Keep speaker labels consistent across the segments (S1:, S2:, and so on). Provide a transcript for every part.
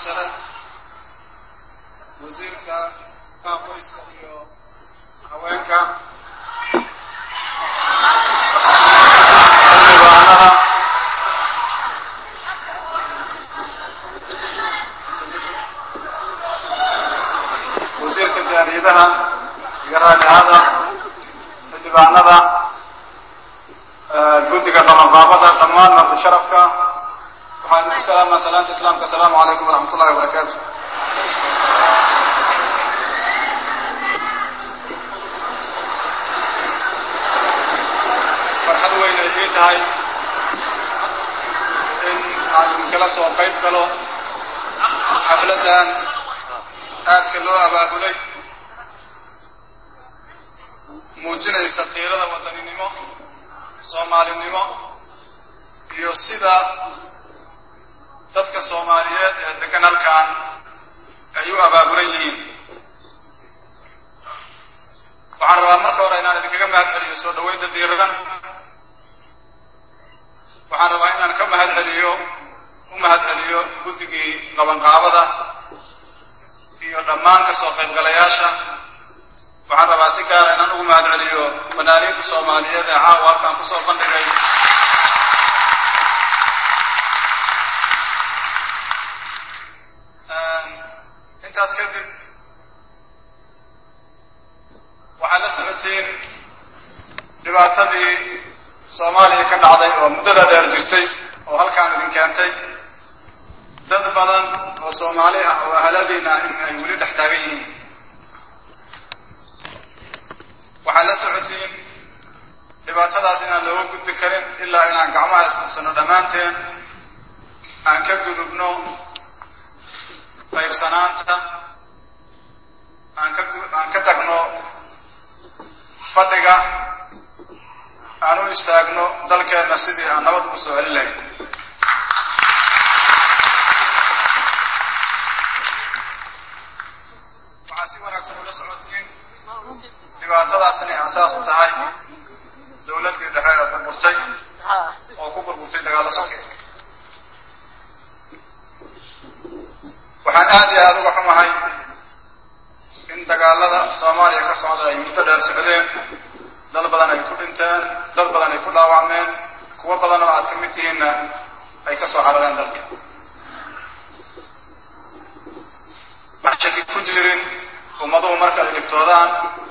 S1: sare wasiirka qoyska iyo haweenka xildhibaanada wasiirka jaariyadaha iyo raadicada xildhibaanada guddiga qabanqaabada dhammaan mardi sharafka waxaan idinku salaamaa salaanta islaamka asalaamu calaykum waraxmat ullahi wabarakaatu farxad weyn ay ii tahay in aan idinkala soo qayb galo xafladdan aadka loo abaabulay muujinaysa qiirada wadaninimo soomaalinimo iyo sida dadka soomaaliyeed ee degan halkan ay u abaabulan yihiin waxaan rabaa marka hore inaan idinkaga mahad celiyo soo dhaweynta diiradan waxaan rabaa inaan ka mahad celiyo u mahad celiyo guddigii qabanqaabada iyo dhammaan ka soo qaybgalayaasha waxaan rabaa si gaara inaan ugu mahad celiyo fanaaniinta soomaaliyeed ee caawa halkan kusoo bandhigay intaas kadib waxaad la socotiin dhibaatadii soomaaliya ka dhacday oo muddada dheer jirtay oo halkaan idin keentay dad badan oo soomaali ah oo ahaladiina in ay weli dhex taagan yihiin waxaad la socotiin dhibaatadaas inaan looga gudbi karin ilaa inaan gacmaha isqabsano dhammaanteen aan ka gudubno qaybsanaanta aan ka aan ka tagno fadhiga aan u istaagno dalkeenna sidii aan nabad ugu soo celin lahayn waxaa si wanaagsan ula socotiin dhibaatadaas inay asaas u tahay dawladdii dhexe ee burburtay oo ku burburtay dagaallo sokeed waxaan aad iyo aada uga xumahay in dagaalada soomaaliya ka socda ay muddo dheer socdeen dad badan ay ku dhinteen dad badan ay ku dhaawacmeen kuwo badan oo aad ka mid tihiinna ay ka soo carareen dalka waxaan shaki ku jirin ummaduhu marka ay dhibtoodaan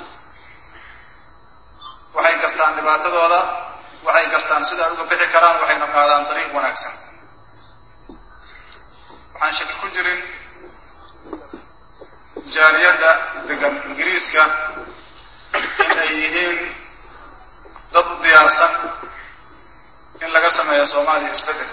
S1: waxay gartaan dhibaatadooda waxay gartaan sida ay uga bixi karaan waxayna qaadaan dariiq wanaagsan waxaan shaki ku jirin jaaliyadda degan ingiriiska in ay yihiin dad u diyaarsan in laga sameeyo soomaaliya isbeddel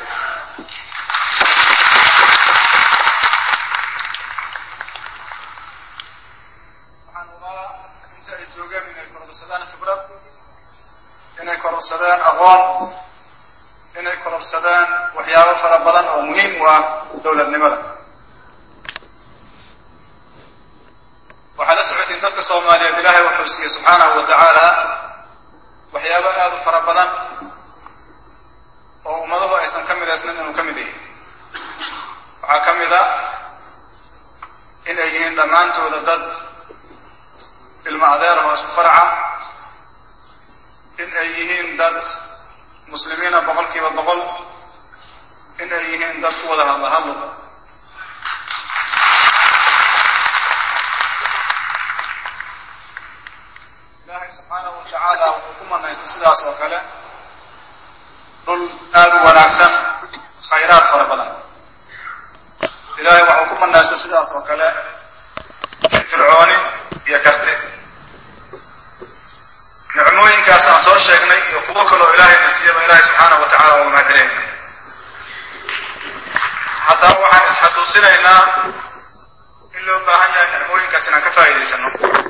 S1: waxaan ubaa inta ay joogeen inay kororsadaan khibrad inay kororsadeen aqoon inay kororsadeen waxyaabo fara badan oo muhiim u ah dowladnimada waxaad la socotiin dadka soomaaliyeed ilaahay wuxuu siiyey subxaanahu wa tacaala waxyaabo aada u fara badan oo ummaduhu aysan ka midaysnan inuu ka mid yahay waxaa ka mid a in ay yihiin dhammaantooda dad ilmo adeer ah oo isku faraca in ay yihiin dad muslimiina boqol kiiba boqol in ay yihiin dad ku wada hadla hadlo ilaahay subxaanahu wa tacaala wuxuu ku manaystay sidaas oo kale dhul aada u wanaagsan khayraad fara badan ilaahay waxuu ku manaystay sidaas oo kale firfircooni iyo karti nicmooyinkaas aan soo sheegnay iyo kuwo kaloo ilaahayna siiyaba ilaahay subxaanahu wa tacala uga mahadcelayna haddaba waxaan isxasuusinaynaa in loo baahan yahay nicmooyinkaas inaan ka faa'iidaysano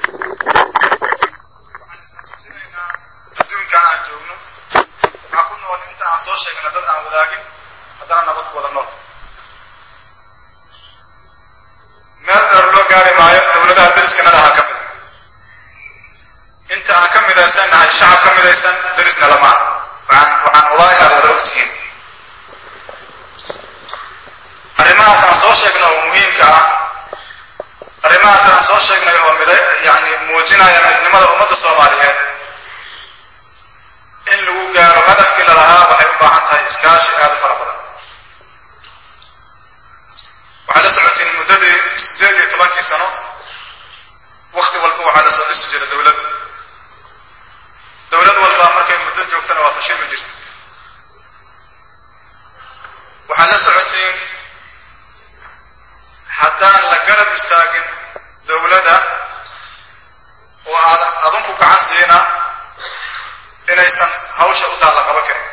S1: waxaan isxasuusinaynaa adduunkan aan joogno waxaa ku nool inta aan soo sheegna dad aan wadaagin haddana nabad ku wada nool meel dheer loo gaari maayo dowladaha dariskana lahaa ka mida inta aan ka midaysan nahay shacab ka midaysan darisna lamaa waxaan waxaan ubaa inaad wada ogtihiin arrimaha arrimahaas aan soo sheegnay oo muhiimka ah arrimahaas aan soo sheegnay oo mida yani muujinaya midnimada ummadda soomaaliyeed in lagu gaaro hadafkii lalahaa waxay u baahan tahay iskaashi aada u fara badan waxaa la socotiin muddadii siddeed iyo tobankii sano wakti walba waxaa la soo dhisi jira dowlad dowlad walba markay muddo joogtana waa fashilmi jirta waxaad la socotiin haddaan la garab istaagin dowladda oo aadan adinku gacan siina inaysan hawsha u taalla qaban karin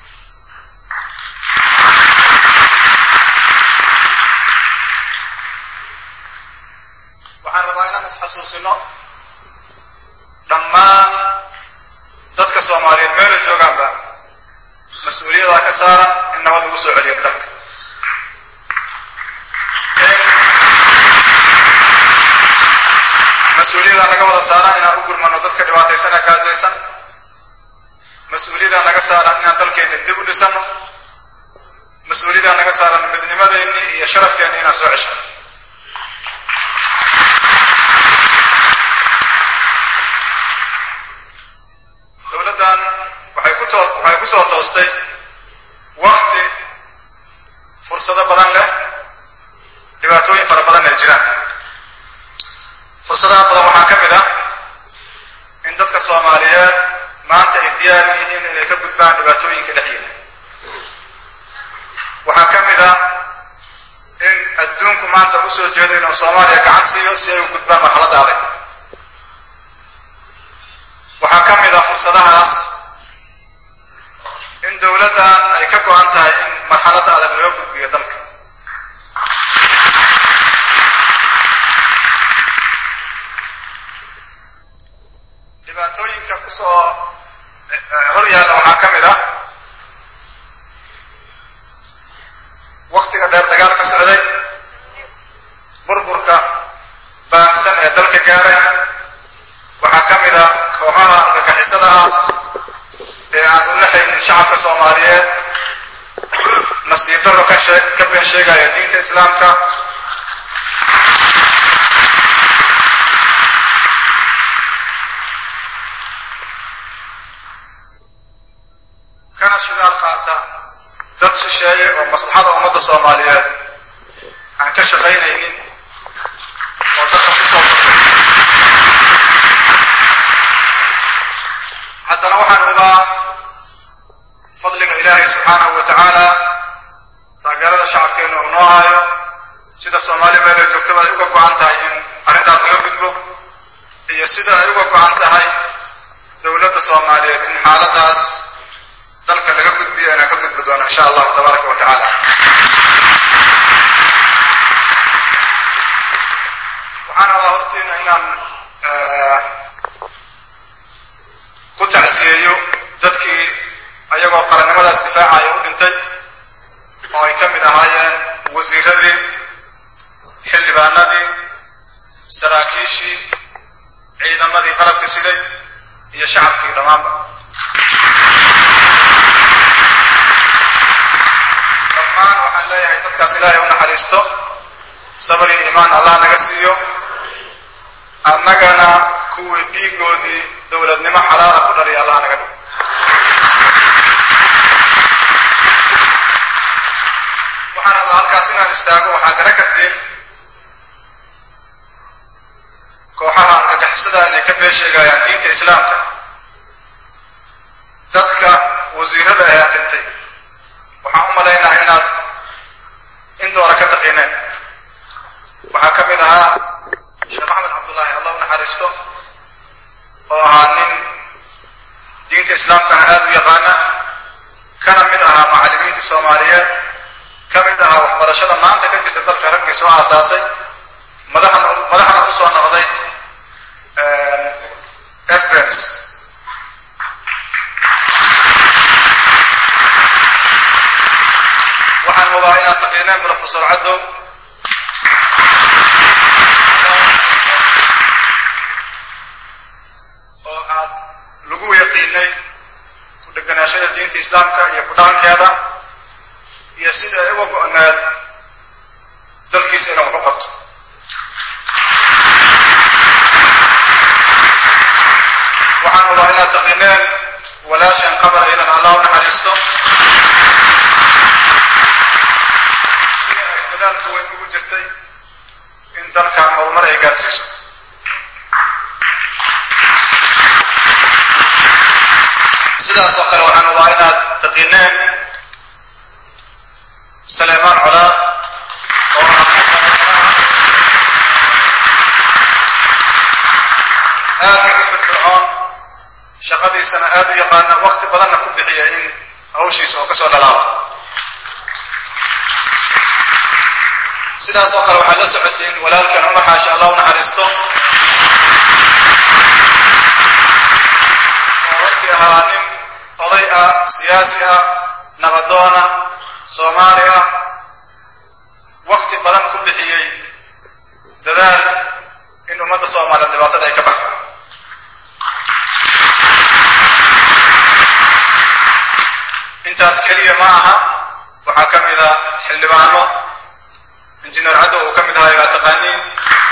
S1: waxaan rabaa inaan isxasuusino dhammaan dadka soomaaliyeed meela joogaanba mas-uuliyada ka saaran in nabad lagu soo celiyo dalka mas-uuliyada naga wada saaran inaan u gurmano dadka dhibaataysan ee gaajaysan mas-uuliyada naga saaran inaan dalkeena dib u dhisano mas-uuliyada naga saaran midnimadeenni iyo sharafkeenni inaan soo ceshano dowladdan waxay ku too waxay ku soo toostay wakti fursado badan leh dhibaatooyin fara badan ay jiraan fursadaha badan waxaa ka mid ah in dadka soomaaliyeed maanta ay diyaar yihiin inay ka gudbaan dhibaatooyinka dhexyeeda waxaa ka mid ah in adduunku maanta u soo jeedo inuu soomaaliya gacan siiyo si ay u gudbaan marxaladda adag waxaa ka mid ah fursadahaas in dowladdan ay ka go-an tahay in marxaladda adag loo gudbiyo dalka dhibaatooyinka kusoo hor yaalla waxaa ka mid ah waktiga dheer dagaal ka socday burburka baahsan ee dalka gaaray waxaa ka mid ah kooxaha argagixisada ah ee aan u laxaynin shacabka soomaaliyeed nasiib darro ka shee ka been sheegaya diinta islaamka kana shidaal qaata dad shisheeye oo maslaxada ummadda soomaaliyeed aan ka shaqaynaynin oo dadka kusoo haddana waxaan hubaa fadliga ilaahay subxaanahu wa tacaala taageerada shacabkeenu uu noo haayo sida soomaali meelay joogtaba ay uga go-an tahay in arrintaas laga gudbo iyo sida ay uga go-an tahay dowladda soomaaliyeed in xaaladaas dalka laga gudbiyo inaan ka gudbi doono insha allahu tabaaraka wa tacaala waxaan rabaa hortiina inaan ku tacsiyeeyo dadkii ayagoo qarannimadaas difaacaya u dhintay oo ay ka mid ahaayeen wasiiradii xildhibaanadii saraakiishii ciidamadii qalabka siday iyo shacabkii dhammaanba dhammaan waxaan leeyahay dadkaas ilaahay u naxariisto sabr iyo iimaan allah naga siiyo annagana kuwii dhiigoodii dowladnimo xalaala ku dhaliya allah naga dhigo waxaan rabaa halkaas inaan istaago waxaa gara kartiin kooxaha argagixisada inay ka been sheegayaan diinta islaamka dadka wasiirada ayaa dhintay waxaan u malaynaha inaad indoora ka taqiineen waxaa ka mid ahaa sheekh maxamed cabdullaahi allah u naxariisto oo ahaa nin diinta islaamkana aada u yaqaana kana mid ahaa macallimiinta soomaaliyeed ka mid ahaa waxbarashada maanta ka jirta dalka raggii soo aasaasay madaxna madaxna u soo noqday fbens waxaan hubaa inaad taqiineen professor caddow oo aad lagu yaqiinay ku dheganaashada diinta islaamka iyo ku dhaqankeeda iyo sida ay uga go-need ummaddiisa inuu wax u qabto waxaan rabaa inaad taqineen walaashan qabar iyadan allah u naxariisto sida ay dadaalka weyn ugu jirtay in dalkan horumar ay gaarsiiso sidaas oo kale waxaan rabaa inaad taqineen saleemaan colaad oo aad ugu firfircoon shaqadiisana aad u yaqaana wakti badanna ku bixiya in hawshiisa oo ka soo dhalaabo sidaas oo kale waxaad la socotiin walaalkan cumar xaashi allah u naxariisto oo runtii ahaa nin oday ah siyaasi ah nabadoona soomaali ah wakti badan ku bixiyey dadaal in ummadda soomaaliya dhibaatada ay ka baxdo intaas keliya ma aha waxaa ka mid a xildhibaano injineer caddow uu ka mid ahaa ilaa taqaaniin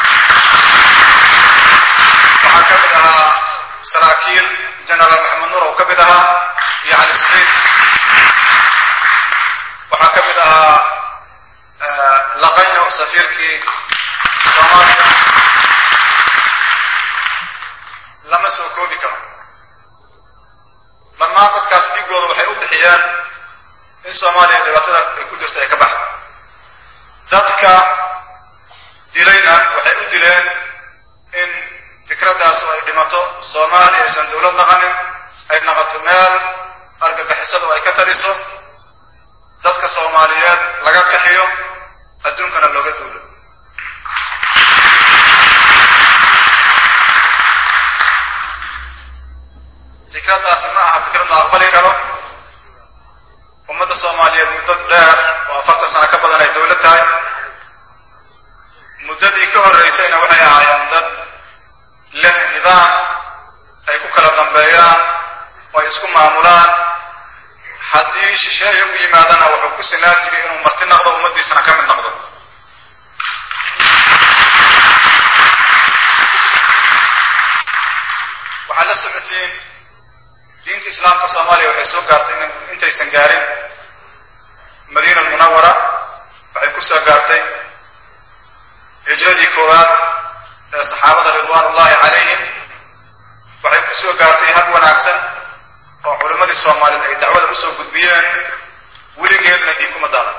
S1: waxaa ka mid ahaa saraakiil genaraal maxamed nuur oo ka mid ahaa iyo cali saciid waxaa ka mid ahaa laqayo safiirkii soomaaliya lama soo koobi karo dhammaan dadkaas dhiigooda waxay u bixiyeen in soomaaliya dhibaatada ay ku jirto ay ka baxdo dadka dilayna waxay u dileen in fikraddaas ay dhimato soomaaliya aysan dowlad naqanin ay naqato meel argagixisada oo ay ka taliso dadka soomaaliyeed laga kaxiyo adduunkana looga duulo fikraddaasi ma aha fikrad la aqbali karo ummadda soomaaliyeed muddo dheer oo afartan sano ka badan ay dowlad tahay muddadii ka horreysayna waxay ahaayeen dad leh nidaam ay ku kala dambeeyaan oo ay isku maamulaan haddii shisheeye u yimaadana wuxuu ku sinaan jiray inuu marti naqdo ummaddiisana ka mid noqdo waxaad la socotiin diinta islaamka soomaaliya waxay soo gaartay in intaysan gaarin madiina almunawara waxay ku soo gaartay hijradii koowaad ee saxaabada ridwaan ullahi calayhim waxay ku soo gaartay hab wanaagsan oo culimmadii soomaaliyeed ay dacwada usoo gudbiyeen weligeedna dhiig kuma daadan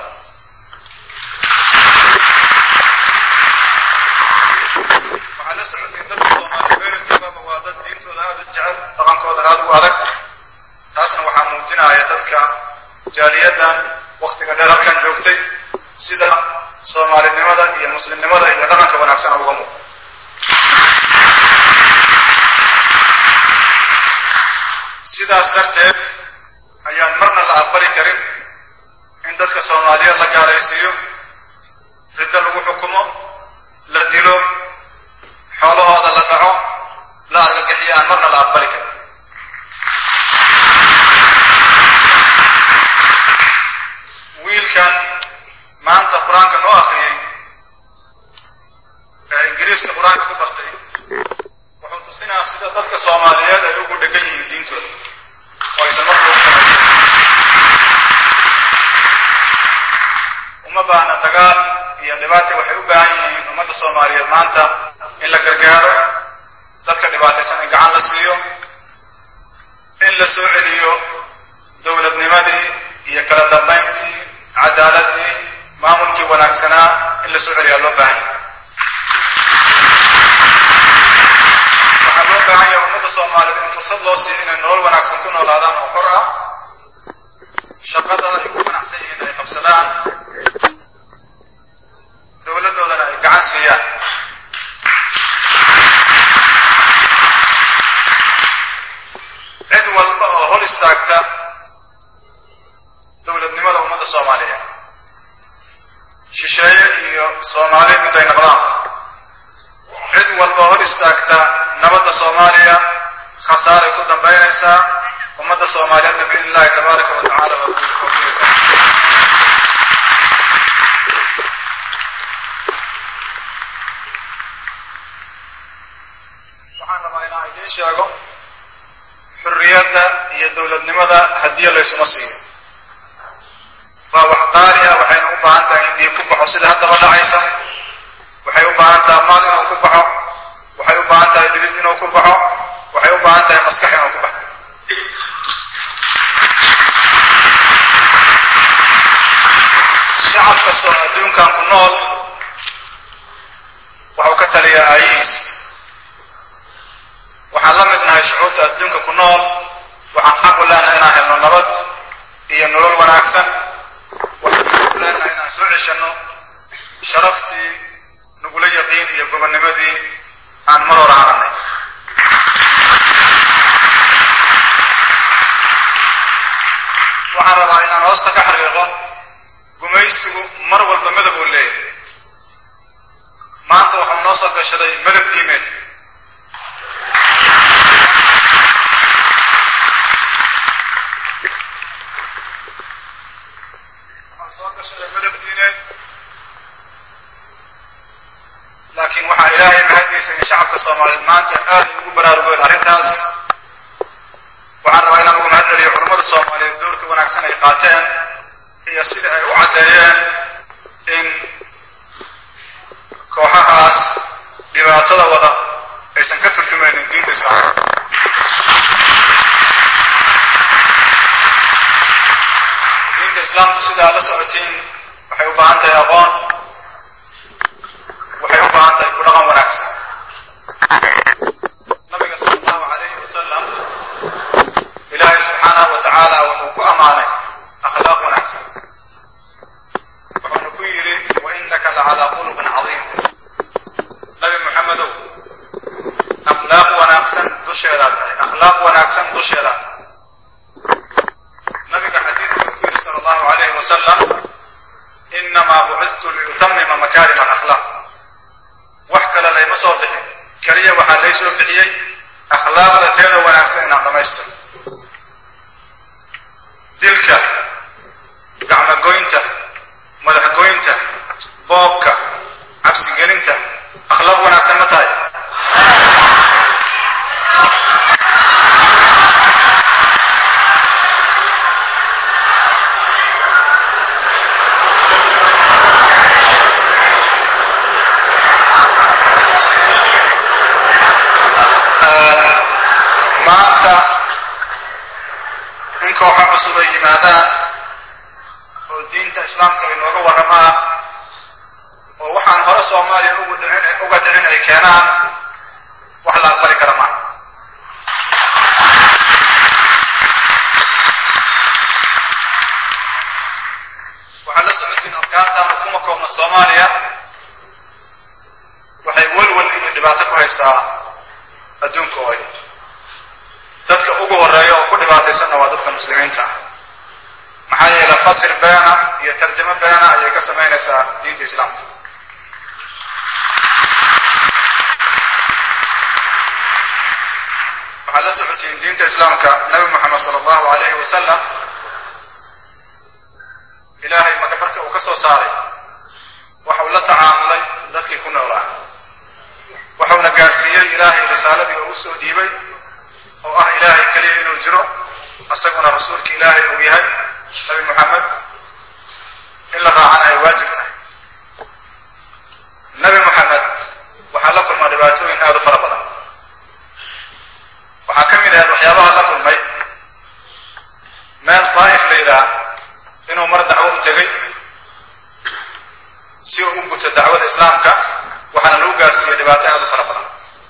S1: waxaad la socotiin dadka soomaaliya weelajoogaaba waa dad diintooda aada u jecel dhaqankooda aada u adag taasna waxaa muujinaya dadka jaaliyaddan waktiga dheer halkan joogtay sida soomaalinimada iyo muslimnimada iyo dhaqanka wanaagsan uga muuqda sidaas darteed ayaan marna la aqbali karin in dadka soomaaliyeed la gaalaysiiyo riddo lagu xukumo la dilo xoolahooda la dhaco la argagixiyo aan marna la aqbali karin wiilkan maanta qur-aanka noo akriyey ee ingiriiska qur-aanka ku bartay wuxuu tusinaa sida dadka soomaaliyeed ay ugu dhegan yihiin diintooda oo aysan marka ugu kala uma baahna dagaal iyo dhibaata waxay u baahan yihiin ummadda soomaaliyeed maanta in la gargaaro dadka dhibaataysan in gacan la siiyo in la soo celiyo dowladnimadii iyo kala dambayntii cadaaladii maamulkii wanaagsanaa in la soo celiyaa loo baahan yahay waxaa loo baahan yahay ummadda soomaaliyeed in fursad loo siiyo inay nolol wanaagsan ku noolaadaan oo xor ah shaqada ay ku ganacsan yihiin ay qabsadaan dowladdoodana ay gacan siiyaan cid walba oo hor istaagta dowladnimada ummadda soomaaliyeed shisheeye iyo soomaali mid ay noqdaan cid walba hor istaagta nabadda soomaaliya khasaaray ku dambaynaysaa ummadda soomaaliyeedna biidn illahi tabaaraka wa tacala waa ku koofinaysaa inaan idiin sheego xurriyadda iyo dowladnimada haddii laysuma siiyo waa wax qaali ah waxayna u baahan tahay in dhiig ku baxo sida haddaba dhacaysa waxay u baahan tahay maal inuu ku baxo waxay u baahan tahay dhidid inuu ku baxo waxay u baahan tahay maskax inuu ku baxo shacab kasta oo adduunkan ku nool waxuu ka taliyaa aayihiis waxaan la mid nahay shucuubta adduunka ku nool waxaan xaq u leenahay inaan helno nabad iyo nolol wanaagsan waxaan xaq u leenahay inaan soo ceshanno sharaftii nagula yaqiin iyo gobonnimadii aan mar hore haranay waxaan rabaa inaan hoosta ka xariiqo gumaysigu mar walba madab uu leeyahay maanta waxuu noo soo gashaday madab diimeed waxaa soo gashaday madab diineed laakiin waxaa ilaahay mahaddiisa in shacabka soomaaliyeed maanta aad ugu baraarugeen arrintaas waxaan rabaa inaan ugu mahad celiyo culammada soomaaliyeed doorka wanaagsan ay qaateen iyo sida ay u caddeeyeen in kooxahaas dhibaatada wada aysan ka turjumaynin diinta islaamka diinta islaamku sidaa la socotiin waxay u baahan tahay aqoon waxay u baahan tahay ku dhaqan wanaagsan nabiga sala allahu calayhi wasalam ilaahay subxaanahu wa tacaala wuxuu ku ammaanay akhlaaq wanaagsan wuxuuna ku yidhi wa innaka lacalaa khuluqin cadiim nabi maxamedow akhlaaq wanaagsan dusheedaa tahay akhlaaq wanaagsan dusheedaa tahay nabiga xadiidku wuxuu ku yidhi sala allahu calayhi wasalam innamaa bucidtu liyutamima makaarima alakhlaaq wax kale layma soo bixin keliya waxaa lay soo bixiyey akhlaaqda teeda wanaagsan inaan dhamaystiro dilka gacmogoynta madaxgoynta boobka cabsigelinta akhlaaq wanaagsan ma tahay maanta in kooxo cusub ay yimaadaan oo diinta islaamka ay nooga warramaan oo waxaan hore soomaaliya ugu dhicin uga dhicin ay keenaan wax la aqbali kara maaha waxaad la socotiin afkaartaan kuma koobna soomaaliya waxay welwel iyo dhibaato ku haysaa adduunka oo ay dadka ugu horeeya oo ku dhibaataysanna waa dadka muslimiinta ah maxaa yeele fasir beena iyo tarjamo beena ayay ka samaynaysaa diinta islaamka waxaad la socotiin diinta islaamka nabi moxamed sala allahu alayhi wasalam ilaahay maka marka uu ka soo saaray waxa uu la tacaamulay dadkii ku noolaa waxauna gaarsiiyey ilaahay risaaladii oo u soo dhiibay oo ah ilaahay keliya inuu jiro isaguna rasuulka ilaahay uu yahay nabi moxamed in la raacana ay waajib tahay nabi moxamed waxaa la kulmaa dhibaatooyin aada u fara badan waxaa ka mid ahayd waxyaabaha la kulmay meel daa'if la yidhaah inuu mar dacwo u tegay si uu u guto dacwada islaamka waxaana lagu gaarsiiyey dhibaato aada u fara badan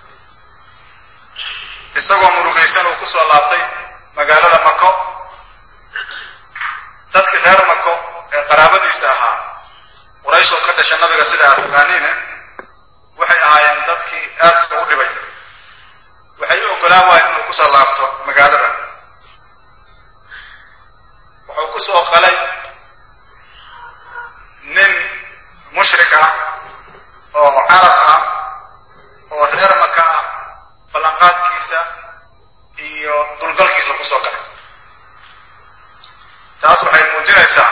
S1: isagoo murugaysan uu ku soo laabtay magaalada mako dadkii reer mako ee qaraabadiisa ahaa quraysh oo ka dhasha nabiga sida aad ogaaniine waxay ahaayeen dadkii aadka u dhibay waxay u ogolaan waayeen inuu kusoo laabto magaalada wuxuu ku soo qalay nin mushrik ah oo carab ah oo reer maka ah ballanqaadkiisa iyo dulgalkiisa kusoo galay taas waxay muujinaysaa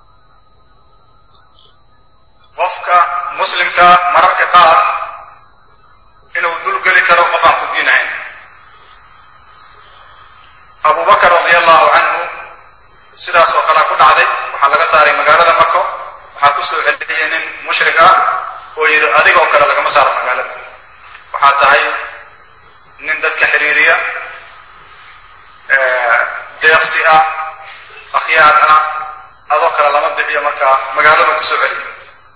S1: qofka muslimka mararka qaar inuu dulgeli karo qof aan ku diin ahayn mushrik ah oo yidhi adigoo kale lagama saaro magaalada waxaa tahay nin dadka xiriiriya deeqsi ah akhyaar ah adoo kale lama bixiyo markaa magaalada kusoo celiyo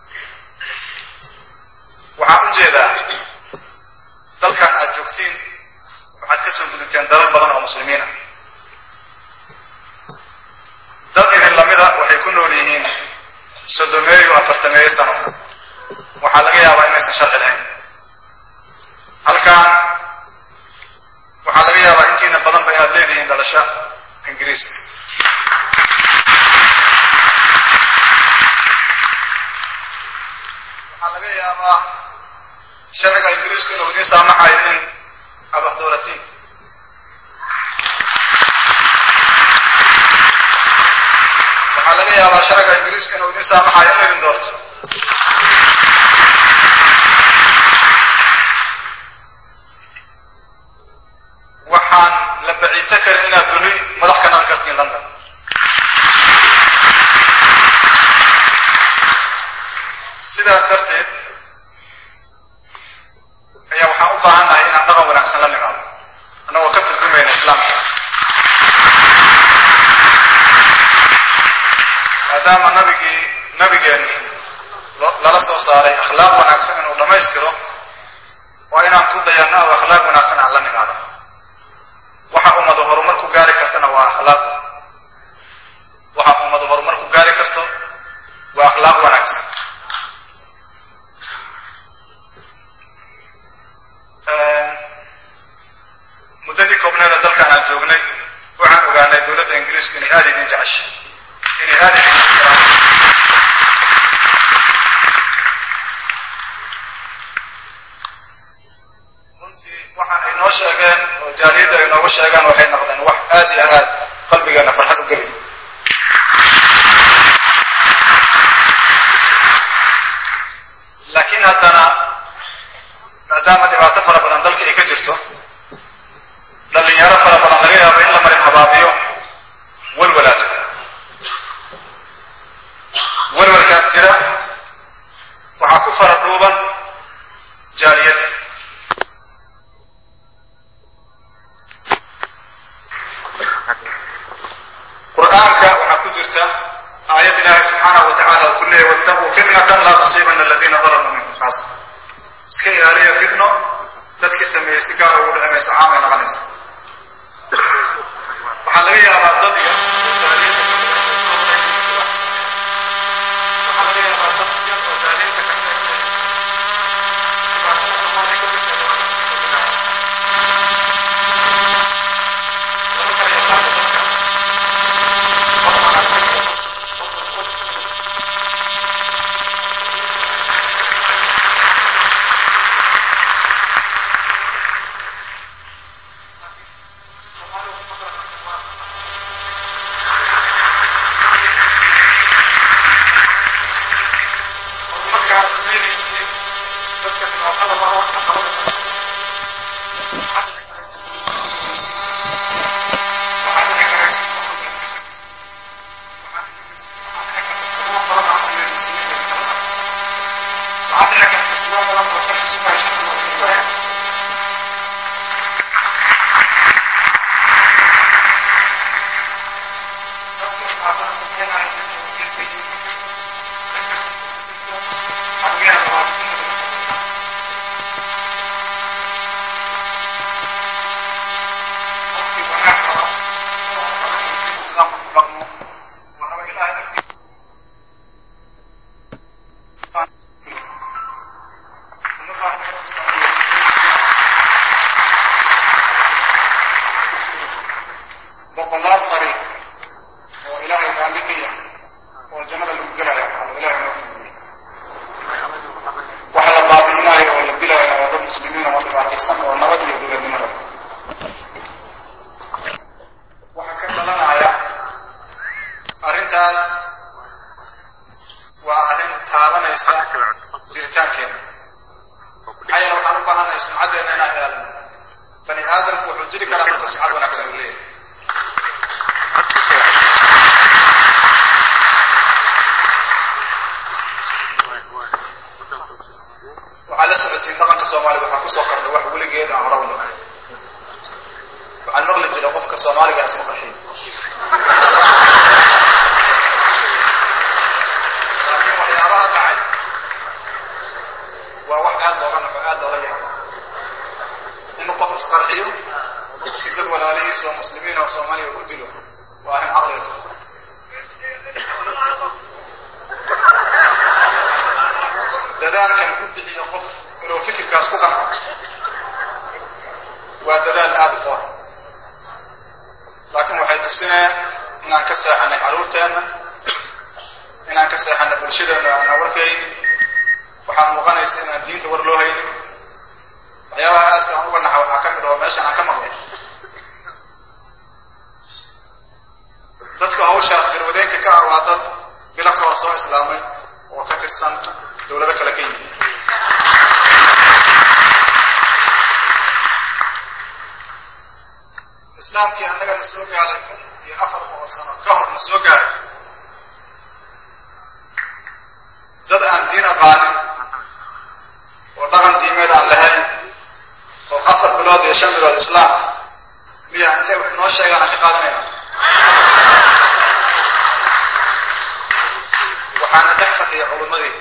S1: waxaan u jeedaa dalkan aad joogtiin waxaad ka soo gudubteen dalal badan oo muslimiin ah dad idin lamida waxay ku nool yihiin soddomeeyo afartameeyo sano waxaa laga yaabaa inaysan sharci lahayn halkan waxaa laga yaabaa intiina badanba inaad leedihiin dhalasho ingiriiska waxaa laga yaabaa sharciga ingiriisku inuu idiin saamaxayo in aad wax dooratiin waxaa laga yaabaa sharciga ingiriiska inuu idiin saamaxayo in laydin doorto waxaan la baciidsan karin inaad berri madax ka naqan kartiin london sidaas darteed ayaa waxaan u baahan nahay inaan dhaqan wanaagsan la nimaado annagoo ka turjumayna islaamka maadaama nabigii nabigeen lala soo saaray akhlaaq wanaagsan inuu dhammaystiro waa inaan ku dayanno oo akhlaaq wanaagsan aan la nimaado waxa ummadu horumar ku gaari kartana waa akhlaaq waxa ummadu horumar ku gaari karto waa akhlaaq wanaagsan muddadii koobneeda dalkaan aan joognay waxaan ogaanay dowladda ingiriisku inay aada idin jeceshay inay aada idin ixtiraam runtii waxa ay noo sheegeen oo jaaliyadda ay nooga sheegaan waxay noqdeen wax aad iyo aad qalbigeena farxad u geliy laakiin haddana maadaama dhibaato fara badan dalka ay ka jirto dhalinyaro fara badan laga yaabo in la marin habaabiyo walwalaa jira walwalkaas jira waxaa ku fara dhuuban jaaliyadda qur'aanka waxaa ku jirta aayad ilaahay subxaanahu wa tacala uu ku leeyay wattaquu fitnatan laa tusiibana aladiina dalamuu minkum khaasa iska ilaaliya fitno dadkii sameeyey si gaar ugu dhici mayso caamay noqonaysa waxaa laga yaabaa dad iyo waxaa laga yaabaa dad yar oo jaaliinta ka sheegtay dhibaatada soomaaliya ka jirta lama kala yaqaano dadka qof wanaagsan iyo qof qof markaas meelaysay dadka dhibaatada mara wax ka qaban boqolaal dariiq oo ilaahay raalli ka yahay oo jannada lagu gelaya oo ilaahay noo fududeeyey waxa la baabi'inaayo oo la dilaayana waa dad muslimiin oo dhibaataysan oo nabad iyo dowladnimo raba waxaa ka dhalanaya arrintaas waa arrin taabanaysa jiritaankeena maxaa yeele waxaan u baahannahay sumcaddeena inaan ilaalino bani aadamku wuxuu jiri karaa marka sumcad wanaagsan uu leeyahay laakiin dhaqanka soomaaliga waxaa kusoo kordha wax weligeed aan hore u dhicin waxaan maqli jiray qofka soomaaliga isma qarxiyo laakiin waxyaabaha dhacay waa wax aad looga naxo aad loola yaabo inuu qof isqarxiyo si dad walaalihiis oo muslimiin oo soomaaliya u dilo waa arrin caqliga fog dadaalkan ku bixiyo qof inuu fikirkaas ku qanco waa dadaal aada u foor laakiin waxay tusinayaan inaan ka seexanay carruurteenna inaan ka seexanay bulshadeenna aanaa warkayni waxaa muuqanaysa inaan diinta war loo haynin waxyaabaha aadka aan uga naxa waxaa ka mid aho meeshan aan ka maqlay dadka hawshaas garwadeenka ka ah waa dad bilo ka hor soo islaamay oo ka tirsan dowlado kale ka yimid islaamkii annagana soo gaaray kun iyo afar boqol sano ka horna soo gaaray dad aan diin aqaanin oo dhaqan diimeed aan lahayn oo afar bilood iyo shan bilood islaam miya intay wax noo sheegaan aan ka qaadanayna waxaana dhex fadhiya culimmadii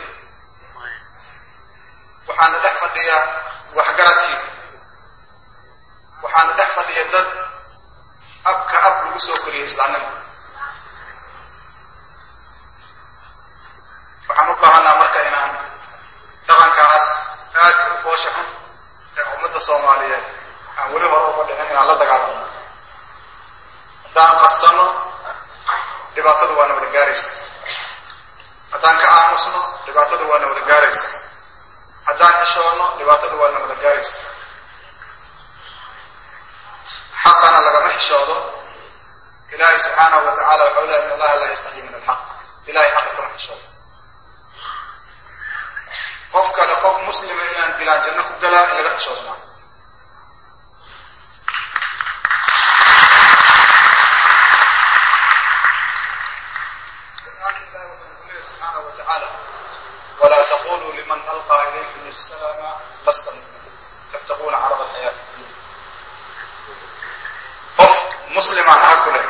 S1: waxaana dhex fadhiya waxgaradkii waxaana dhex fadhiya dad abka ab lagu soo koriyay islaamnimo waxaan u baahanaa marka inaan dhaqankaas aadka u foosha xun ee ummadda soomaaliyeed aan weli hore uga dhicin inaan la dagaalamo haddaan qadsano dhibaatadu waana wada gaaraysa haddaan ka aamusno dhibaatadu waana wada gaaraysa haddaan xishoonno dhibaatadu waana wada gaaraysa xaqana lagama xishoodo ilaahay subxaanahu wa tacala waxau lehay in allaha laa yastaxyi min alxaq ilahay xaqa kama xishoodo qof kale qof muslima inaan dilaan janno ku galaa in laga xishoodo maa subxaanahu wa tacaala walaa taquluu liman alqaa ilaykum asalaama lasta mu'mina tabtaquuna carada alxayaati dunya qof muslimaan aha kule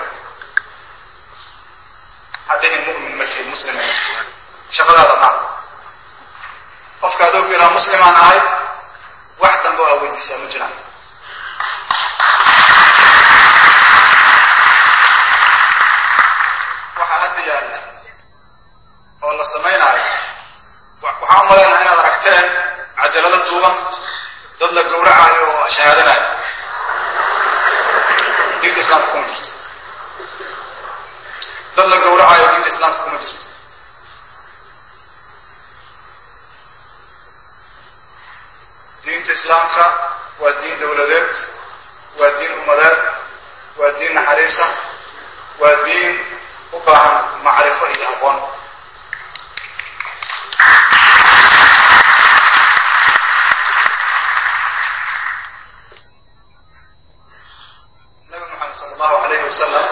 S1: hadhihin mu'min ma tihin muslima ma tihin shaqadaada maa qofka adoo ku yidhaha muslimaan ahay wax dambe oo aa weydiisaa ma jiraan waxaa hadda yaalla oo la samaynaayo waxaan u malaynaha inaad aragteen cajalado duuban dad la gowracaayo oo shahaadanayo diinta islaamka kuma jirto dad la gowracayo diinta islaamka kuma jirto diinta islaamka waa diin dowladeed waa diin ummadeed waa diin naxariisa waa diin u baahan macrifo iyo aqoon nabi maxamed sala allahu alayhi wasalam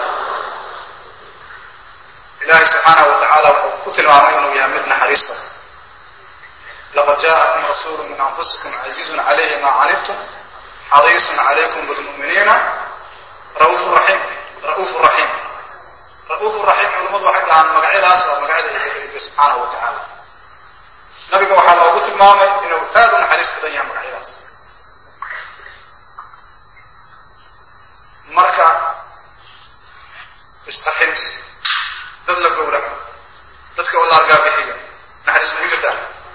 S1: ilaahay subxaanahu wa tacaala wuxuu ku tilmaamay inuu yahay mid naxariis badan laqad jaakum rasuulu min anfusikum casiizun calayhi maa canibtum xariisun calaykum bilmu'miniina rauufu raxiim ra'uufu raxiim ra'uufu raxiim culimmadu waxay dhahaan magacyadaas waa magacyada ilahi subxaanahu wa tacaala nabiga waxaa loogu tilmaamay inuu aad u naxariis badan yahay magacyadaas marka isqaxin dad la gowraco dadka oo la argaabixiyo naxariis magu jirtaa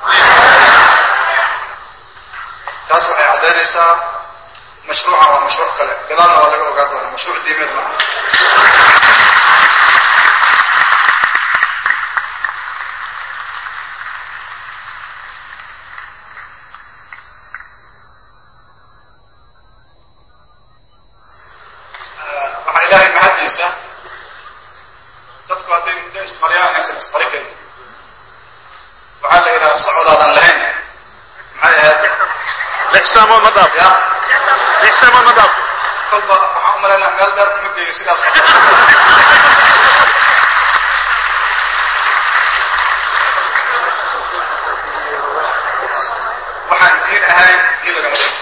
S1: taas waxay caddaynaysaa mashruucan waa mashruuc kale gadaalna waa laga ogaa doona mashruuc diimeed maaha waxaa ilaahay mahaddiisa dadku hadday muddo isqariyaan inaysan isqari karin waxaa la yidhaha socodaadan lahayn maxay ahayd
S2: lix saamood ma dhaafo
S1: ya
S2: lix saamood ma dhaafo
S1: kolba waxaan u malaynaa meel dheer kuma geeyo sidaas waxaan diin ahayn diin lagama dhigo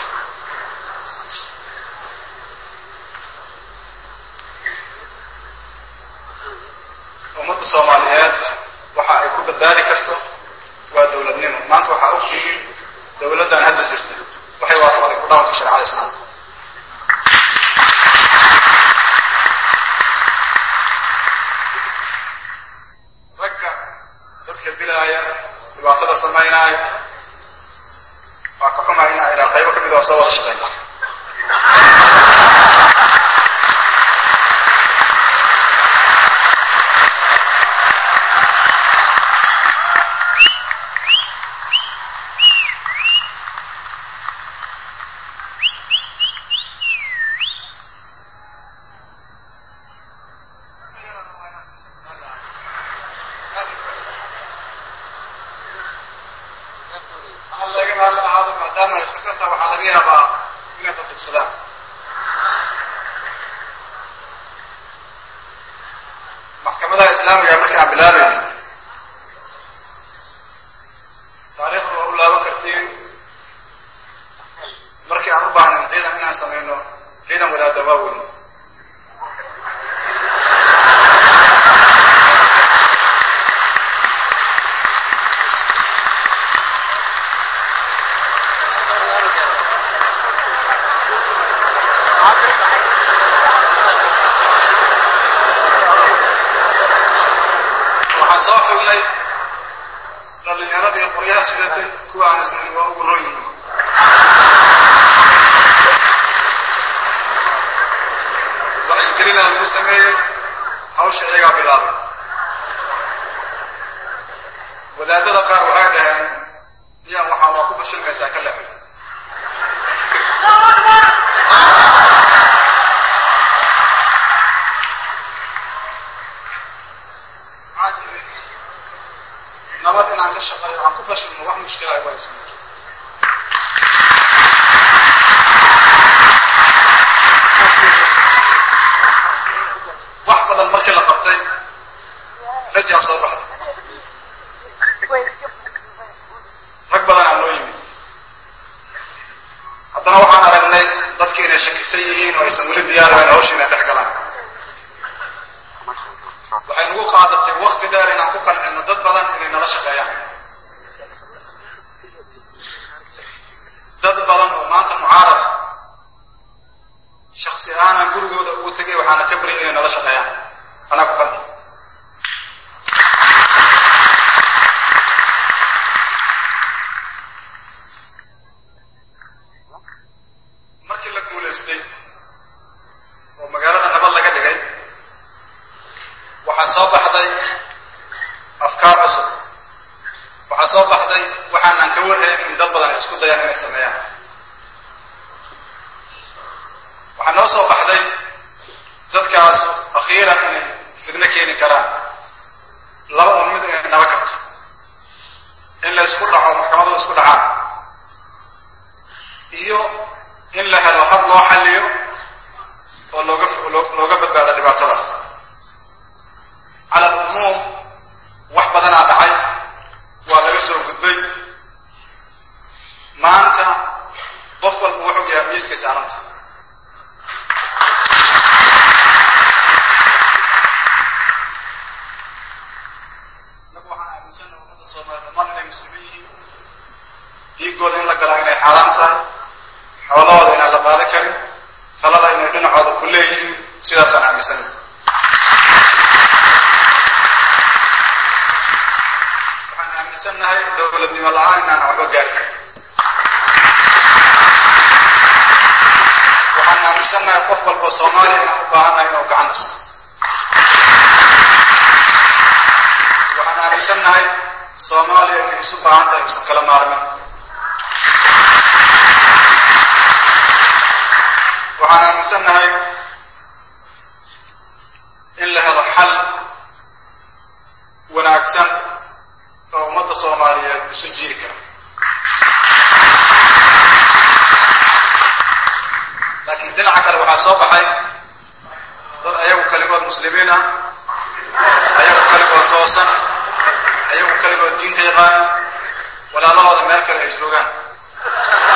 S1: ummadda soomaaliyeed waxa ay ku badbaadi karto waa dowladnimo maanta waxaa ogtihiin dowladdan hadda jirta waxay waafaqday ku dhaqanka shareecada islaamka ragga dadka dilaaya dhibaatada samaynaaya waa ka xumaa in ay dhaa qaybo ka mid oo soo wada shaqeyn laga maal ahaado maadaama ay khasarta waxaa laga yaabaa inay dadubsadaan maxkamadaha islaamiga markii aan bilaabayno taariikhda waa u laaban kartiin markii aan u baahnayn ciidan inaan samayno ciidan wadaada waaweyn waxaan soo xugnay dhalinyaradii qoryaha sidatay kuwa aan isnayn waa ugu roon yihiin wacyigelinaa lagu sameeyey hawsha iyagaa bilaabay wadaadada qaar waxay dhaheen miyaa waxaa waa ku fashilmaysaa ka leexay maxaa jiri nabad inaan ka shaqeeyo aan ku fashilno wax mushkila ay waysan jirto wax badan markii la qabtay rajaa soo baxday rag badan aa loo yimid haddana waxaan aragnay dadkii inay shakisan yihiin oo aysan weli diyaarahayn hawsha inay dhex galaan waxay nagu qaadatay wakti dheer inaan ku qancino dad badan inay nala shaqeeyaan dad badan oo maanta mucaarada shaksi ahaanan gurigooda ugu tegay waxaana ka baryay inay nala shaqeeyaan anaa ku qanci markii la guulaystay oo magaalada nabad laga dhigay waxaa soo baxday afkaar cusub waxaa soo baxday waxaanaan ka warhayn in dad badan ay isku dayaan inay sameeyaan waxaa noo soo baxday dadkaas akhiiran inay fidno keeni karaan laba un mid inay naba karto in la isku dhaco maxkamadu isku dhacaan iyo in la helo hab loo xalliyo oo looga looga badbaado dhibaatadaas cala alumuum wax badanaa dhacay waa laga soo gudbay maanta qof walba wuxuu yahay miiskay saaranta inagu waxaan aaminsanna ummadda soomaaliya dhammaan inay muslimiin yihiin dhiigooda in la galaa inay xaaraam tahay xoolahooda inaan la qaadan karin talada inay dhinacooda ku leeyihiin sidaasaan aaminsanay waxaan aaminsannahay dowladnimo la-aan inaan waxba gaari karin waxaan aaminsannahay qof walba soomaaliya inaan u baahannahay inuu gacan dhiso waxaan aaminsannahay soomaaliya inay isu baahan tahay usan kala maarmin waxaan aaminsannahay in la helo xal wanaagsan oo ummadda soomaaliyeed isu jiiri kara laakiin dhinaca kale waxaa soo baxay dad ayagu kaligood muslimiin ah ayagu kaligood toosan ayagu kaligood diinta yaqaan walaalahooda meel kale ay joogaan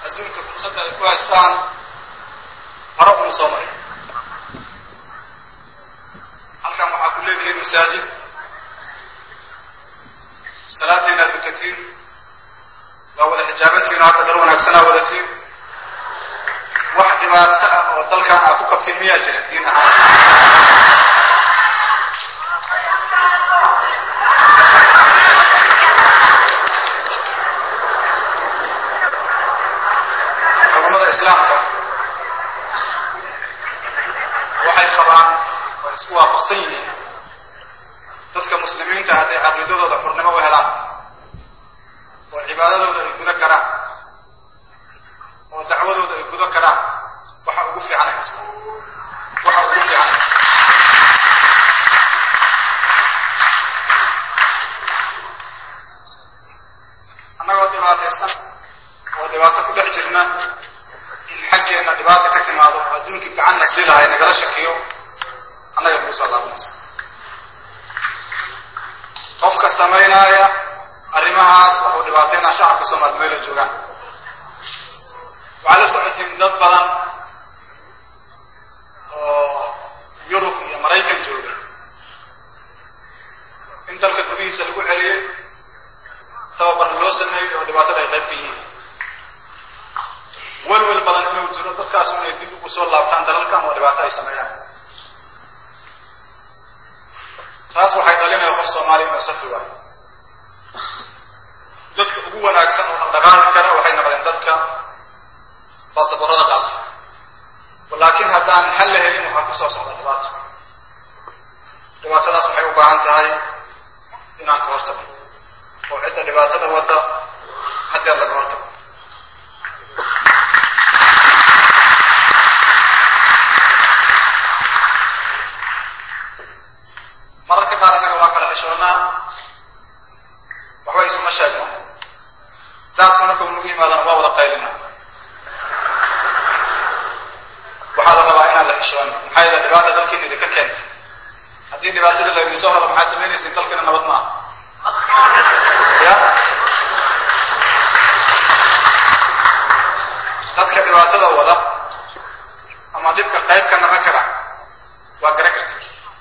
S1: adduunka fursadda ay ku haystaan hore uma soo marin halkan waxaa ku leedihiin masaajid salaadiina ad dukatiin waa wada xijaabantiin oo hadda dar wanaagsanaa wadatiin wax dhibaato ah oo dalkan aa ku qabtiin miyaa jira diin ahaan culamada islaamka waxay qabaan way isku waafaqsan yihiin dadka muslimiinta hadday caqiidadooda xurnimo u helaan oo cibaadadooda ay gudo karaan oo dacwadooda ay gudo karaan waxa ugu fiican ay haystaan waxa ugu fiican ay haystaan annagoo dhibaataysan oo dhibaato ku dhex jirna in xaggeenna dhibaata ka timaado oo adduunkii gacanna sii lahay nagala shakiyo annaga nagu soo laabanaysa qofka samaynaaya arrimahaas waxuu dhibaataynaa shacabka soomaali meela joogaan waxaad la socotiin dad badan oo yurub iyo maraykan jooga in dalka gudihiisa lagu celiyey tababarna loo sameeyey oo dhibaatada ay qayb ka yihiin welwel badan inuu jiro dadkaas inay dib ugu soo laabtaan dalalkan oo dhibaato ay sameeyaan taas waxay dhalinaya qof soomaaliya inuu safi waayo dadka ugu wanaagsan oo dhaqdhaqaaqi kara waxay noqdeen dadka baasaboorada qaata laakiin haddaan xal la helin waxaa ku soo socda dhibaato dhibaatadaas waxay u baahan tahay inaan ka hortago oo cidda dhibaatada wadda haddeer laga hortago mararka qaar annaga waa kala xishoonnaa waxba isuma sheegno daadku marka uu nagu yimaadana waa wada qaylina waxaa la rabaa inaan la xishoono maxaa yeele dhibaata dalkiina idinka keentay haddii dhibaatada laydin soo helo maxaad samaynaysiin dalkiina nabad maaha ya dadka dhibaatada wada ama dhibka qayb ka naqon kara waa gara karti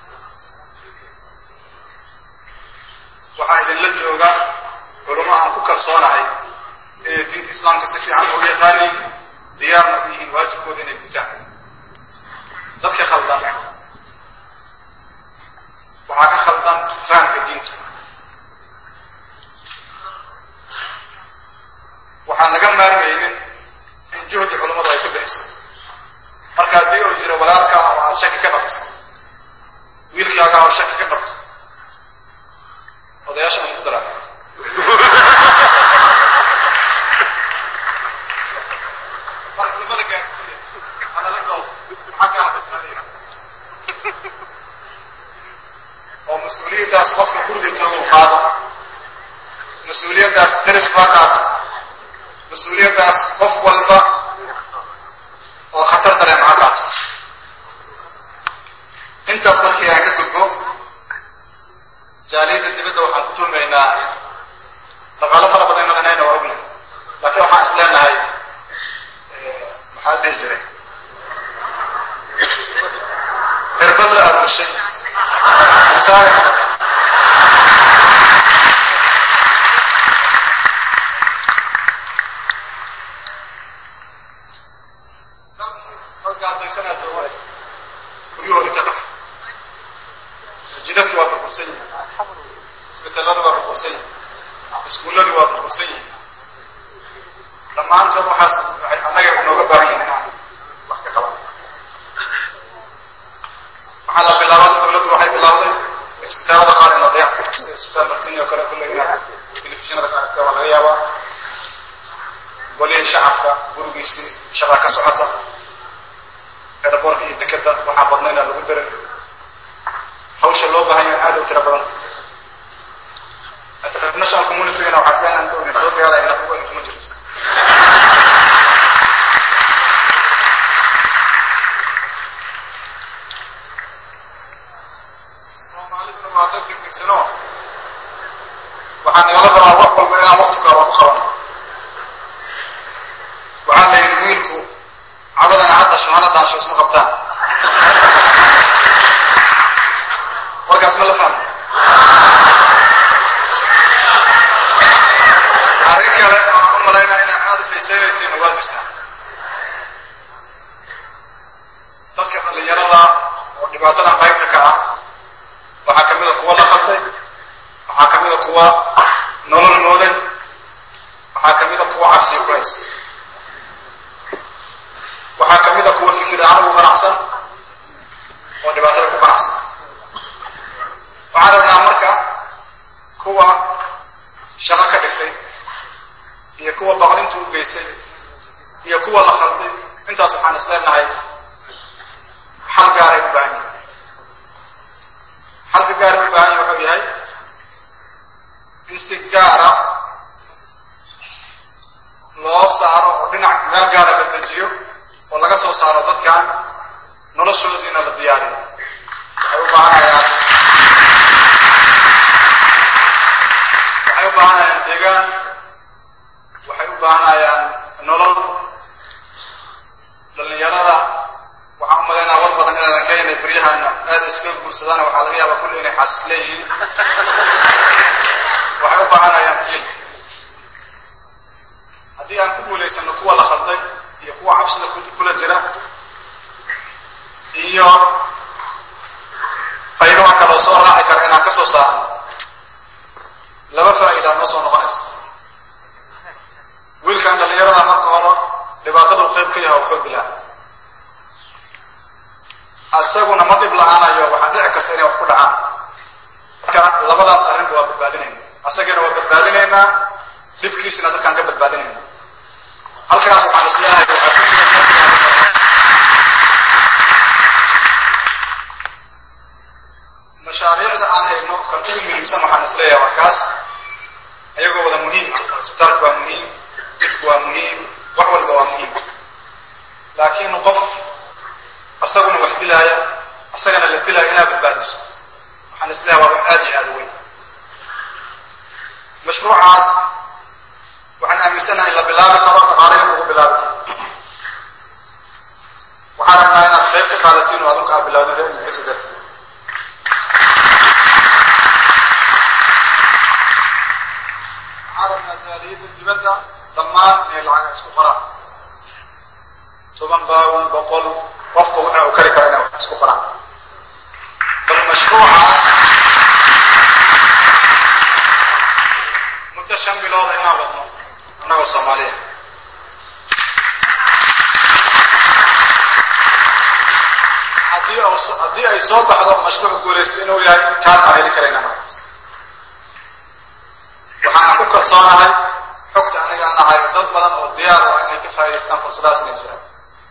S1: waxaa idinla jooga culamo aan ku kalsoonahay inay diinta islaamka si fiican ugu yaqaaniin diyaarna u yihiin waajibkooda inay gutaan dadka khaldan waxaa ka khaldan fahamka diinta waxaan laga maarmaynin in juhdi culammadu ay ka bixiso marka haddii uu jiro walaalkaa oo aad shaki ka qabto wiilkaagaa oo shaki ka qabto odayaasha aan ku daraa mar culimada gaarsiiya hadala dood maxaa ka hadlaysnadina oo mas-uuliyaddaas qofka guriga jooga u qaado mas-uuliyaddaas daris baa qaato mas-uuliyaddaas qof walba oo khatar dareem ha qaato intaas markii aan ka gudbo jaaliyadda dibadda waxaan ku tuumaynaa dhaqaalo fara badan maqanayna waa ognahay laakiin waxaan is leenahay maxaa dhihi jiray irbad la aruurshay masaare gaadaysanaa jooga guryahoodii ka dhaxa jidadki waa burbursan yihin isbitallada waa burbursan yihin iskuulladu waa burbursan yihin dhammaantood waxaas waxay annaga inooga baahan yihin inaan wax ka qaban waxaa la bilaabaa dawladdu waxay bilaawday isbitaalada qaar in la dayactiro sida isbitaal martini oo kale kulle inaad telefishinada ka aragta waa laga yaabaa golihii shacabka gurigiisii shaqaa ka socota eraboorka iyo dekeda waxaa badnaynaa lagu daray hawsha loo baahan yahay aad u tiro badan international communitygana waxaa isleena inta idin soo gaaraya inaad ugu kuma jirto soomaaliduna waa dad degdegsano waxaa nagala rabaa wax walba inaan wakti kooban ku qabano waxaa waxaa la yidhi wiilku cabadana ha dhasho hana dhaasho isma qabtaan warkaas ma la fahmo arrin kale oo u malaynaa inaa aada u xiiseynaysiina waa jirtaa dadka dhallinyarada oo dhibaatadan qaybta ka ah waxaa ka mida kuwa la khalday waxaa ka mida kuwa nolol mooday waxaa ka mida kuwa cabsiga ku haysta waxaa ka mida kuwa fikir ahaan ugu ganacsan oo dhibaatada ku ganacsan waxaan rabnaa marka kuwa shaqo ka dhigtay iyo kuwa baqdinta u geysay iyo kuwa la khalday intaas waxaan is leenahay xal gaaray u baahan yahay xalka gaaray u baahan yahay wuxuu yahay in si gaara loo saaro oo dhinac meel gaara la dejiyo oo laga soo saaro dadkan noloshoodiina la diyaariyo waxay u baahanayaan waxay u baahanayaan deegaan waxay u baahanayaan nolol dhallinyarada waxaan u malaynaa war badan inaadan ka inay beryahana aada iska guursadaan waxaa laga yaabaa kulli inay xasis leeyihiin waxay u baahanayaan diin haddii aan ku guulaysano kuwa la khalday iyo kuwa cabsida kula jira iyo qaybaha kaloo soo raaci kara inaan ka soo saarno laba faa'idaa noo soo noqonaysa wiilkan dhallinyarada marka hore dhibaatadu qayb ka yaha wuxuu dilaa isaguna ma dhib la-aanayo waxaa dhici karta inay wax ku dhacaan marka labadaas arrinba waa badbaadinayna asagana waa badbaadinaynaa dhibkiisina dadkaan ka badbaadinayna halkaas waxaan isleeyahay waxaa ku jira mashaariicda aan hayno kan ugu muhiimsan waxaan isleeyahay waa kaas ayagoo wada muhiim ah isbitaalku waa muhiim jidku waa muhiim wax walba waa muhiim laakiin qof asaguna wax dilaaya asagana la dilaya inaa badbaadiso waxaan isleeyahay waa wax aada iyo aada weyn mashruucaas waxaan aaminsanahay la bilaabi karo dhaqaalahin lagu bilaabi karo waxaan rabnaa inaad qayb ka qaadatiin oo adunka aad bilaawdin reer ingiriisi darti waxaan rabnaa jaaliyadda dibadda dhammaan inay lacaga isku qoraan toban baawin boqol qofka waxa uu kari kara inay wax isku qoraan bal mashruucaas muddo shan bilooda inaan wadno annagoo soomaaliya haddii haddii ay soo baxdo mashruuc guulaysto inuu yahay kaan aan heli karayna markaas waxaan ku kalsoonahay xogta aniga aan ahay dad badan oo diyaar u ah inay ka faa'idaystaan fursadahaas inay jiraan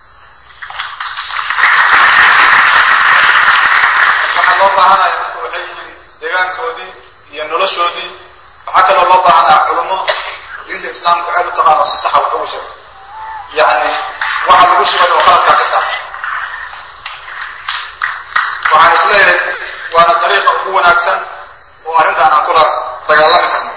S1: waxaa loo baahanaya marka waxay yihiin deegaankoodii iyo noloshoodii waxaa kaloo loo baahanaa culummo diinta islaamka aad u taqaano si saxa wax ugu sheegto yacni waxa lagu shugay oo qaladkaa ka saarta waxaan isleeyahay waana dariiqa ugu wanaagsan oo arrintan aan kula dagaalami karno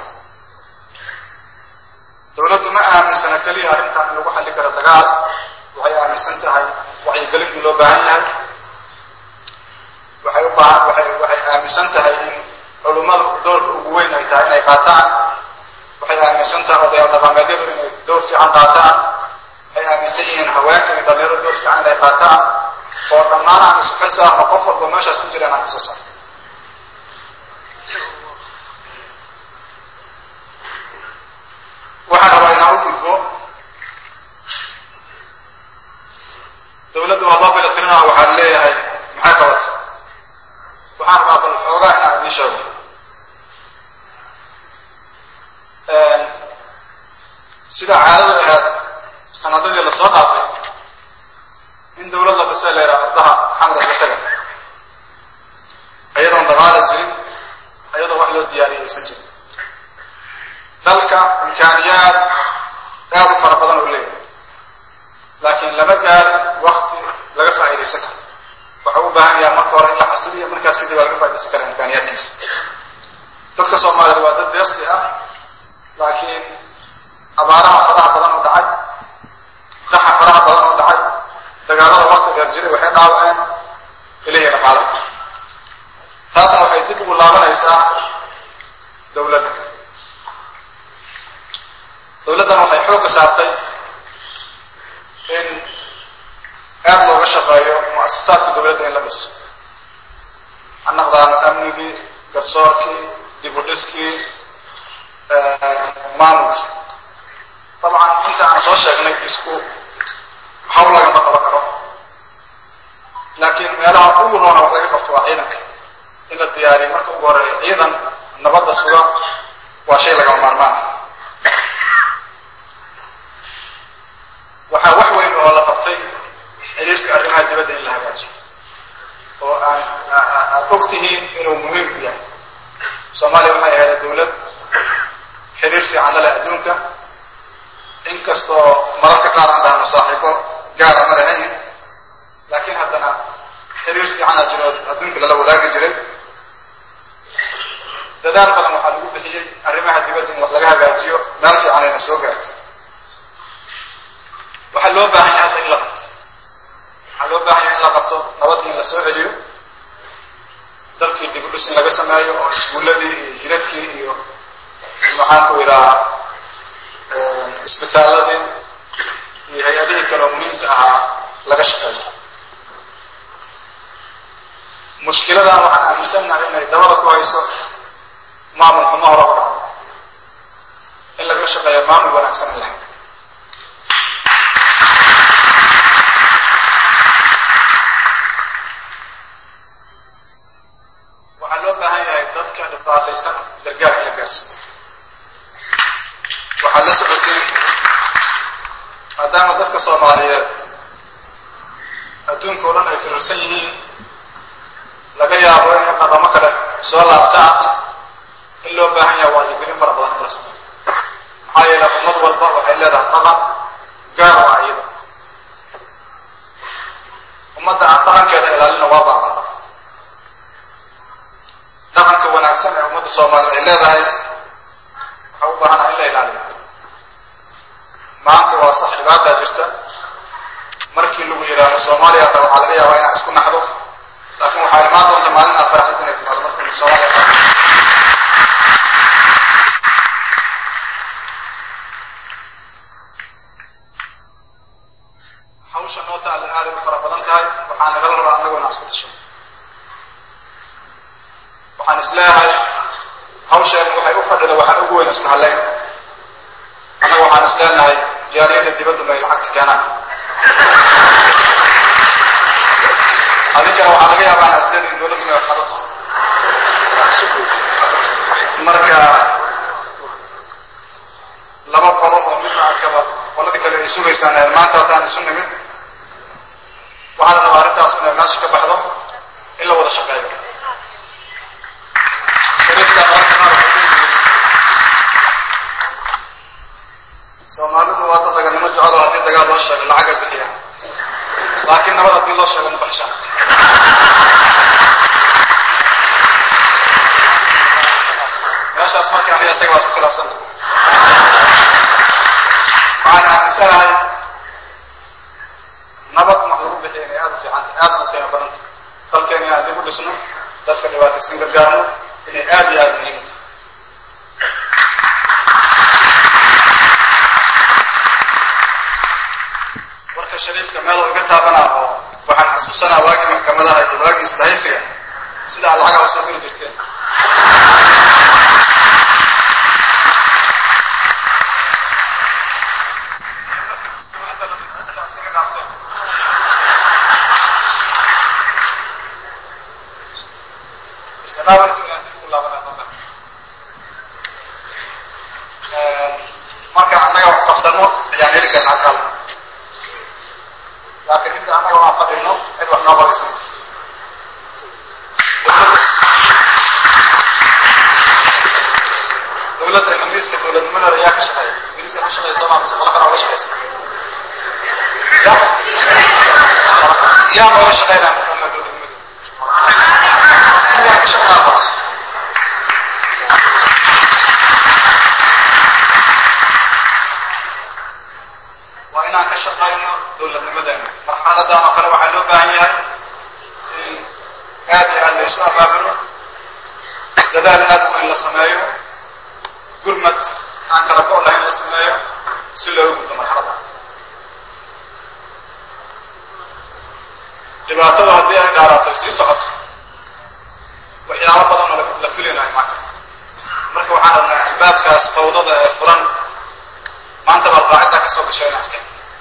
S1: dawladdu ma aaminsana keliya arrintan in lagu xalli karo dagaal waxay aaminsan tahay wacyigelin in loo baahan yahay waxay u baahan waxay waxay aaminsan tahay in culummadu doorka ugu weyn ay tahay inay qaataan waxay aaminsan tahay odayaal dhaqameedyadu inay door fiican qaataan waxay aaminsan yihiin haweenka iyo dhalinyaro door fiican inay qaataan oo dhammaan aan isu xil saarno qof walba meeshaas ku jira inaan kasoo saarno waxaan rabaa inaan u gudbo dawladda waa loo bilatirinaha waxaan leeyahay maxay qabata waxaan rabaa bal xoogaa inaan idiin sheego sida caadadu ahayd sanadadii lasoo dhaafay in dawlad la dhisay la yidhaha ardaha xamar isla taga ayadoon daqaala jirin ayadoo wax loo diyaariyay aysan jirin dalka imkaaniyaad aad u fara badan oo leeyahay laakiin lama gaarin wakti laga faa'iidaysan karo waxau u baahan yaha marka hore in la xasiliyo markaas kadib waa laga faaidaysan karaa imkaaniyaadkiisa dadka soomaaliyed waa dad deeqsi ah laakiin abaaraha faraha badan u dhacay daxa faraha badan oo dhacay dagaalada wakti dheer jiray waxay dhaawaceen ilahi dhaqaalaha taasna waxay dib ugu laabanaysaa dawladda dawladdan waxay xoogga saartay in aada looga shaqeeyo mu'asasaadka dawladda in la dhiso ha naqdaan amnigii garsoorkii dib u dhiskii maamulkii dabcan inta aan soo sheegnay isku hawl lagama qaban karo laakiin meelaha ugu roona wax laga qabto waa ciidanka in la diyaariyo marka ugu horeeya ciidan nabadda suga waa shay lagama maarmaan waxaa wax weyn oo la qabtay xiriirka arrimaha dibadda in la hagaajiyo oo aan aad og tihiin inuu muhiim u yahay soomaaliya waxay ahayd dawlad xiriir fiican lale adduunka inkastoo mararka qaar aan dhahno saaxiibo gaara ma lahayn laakiin haddana xiriir fiicana jiro adduunka lala wadaagi jiray dadaal badan waxaa lagu bixiyey arrimaha dibadda in wax laga hagaajiyo meel fiican ayna soo gaartay waxaa loo baahan yahay hadda in la qabto waxaa loo baahan yahay in la qabto nabadii in la soo celiyo dalkii dib u dhis in laga sameeyo oo iskuulladii iyo jidadkii iyo maxaan ku idhaha isbitaaladii iyo hay-adihii kale oo muhiimka ahaa laga shaqeeyo mushkiladan waxaan aaminsannahay inay dabada ku hayso maamul xumo hore u dhaco in laga shaqeeyo maamul wanaagsan in lahay waxaa loo baahan yahay dadka dhibaataysan gargaar in la gaarsiiyo waxaad la socotiin maadaama dadka soomaaliyeed adduunka o dhan ay firirsan yihiin laga yaabo inay dhaqamo kale soo laabtaan in loo baahan yahay waajigelin fara badan in la sameeyo maxaa yeele ummad walba waxay leedahay dhaqan gaar oo ah iyada ummadda aan dhaqankeeda ilaalina waa baabada dhaqanka wanaagsan ee ummadda soomaaliyed ay leedahay waxaa u baahanaa in la ilaaliyo maanta waa sax dhibaataa jirta markii lagu yidhaahdo soomaaliya hata waxaa laga yaabaa inaad isku naxdo laakiin waxaa imaan doonta maalin aad faraxdid inay timaado marka soomaaliya hawsha noo taalla aaday u fara badan tahay waxaa nagala rabaa annagu inaan isku tasho waxaan is leeyahay hawsheen waxay u fadhida waxaan ugu weyn isku haleyn annaga waxaan is leenahay jaaliyadda dibaddu may lacagta keenaan adinkana waxaa laga yaabaa inaad isleedihin dawladdu may waxqabato marka laba qolo oo midna arkaba qoladii kale ay sugaysaan maanta haddaan isu nimid waxaa la rabaa arrintaas inay meesha ka baxdo in la wada shaqeeyo shariifka mararka qaar soomaalidu waa dad raganimo jecel oo haddii dagaal loo sheego lacaga bixiyaan laakiin nabad haddii loo sheego ma baxshaan meeshaas marka aniga isaga waa isku khilaafsan waxaan aaminsanahay nabad wax lagu bixiya inay aada u fiicanta aada u qiimo badanta dalkeena inaan dib u dhisno dadka dhibaataysan gargaarno inay aada iyo aada muhiim u tahay warka shariifka meel oo iga taabanaa oo waxaan xasuusanaa waagii maxkamadaha iyo waagii isdahaysiga sidaa lacagaa usoo geli jirteen marka annaga wax qabsano ayaan heli karnaa kal laakiin inta annaga waan fadhino cid wax noo qabaysan ma jirto dawladda ingiriiska dawladnimadeeda ayaa ka shaqeeya ingiriiska ka shaqeeya soomaa mise qolo kale oga shaqeysa yaa nooga shaqeynaa marka dawladnimadeeda yaa ka shaqeynaa waa inaan ka shaqayno dowladnimadeena marxaladan oo kale waxaa loo baahan yahay in aad iyo aad laysu abaabulo dadaal aad u in la sameeyo gurmad aan kala go' lahayn la sameeyo si looga gudbo marxalada dhibaatadu haddii ay dhaaraato sii socoto waxyaabo badan oo la filinayo maanta marka waxaan rabnaa albaabkaas fawdada ee furan maanta baad qaaciddaa ka soo gashay inaan iska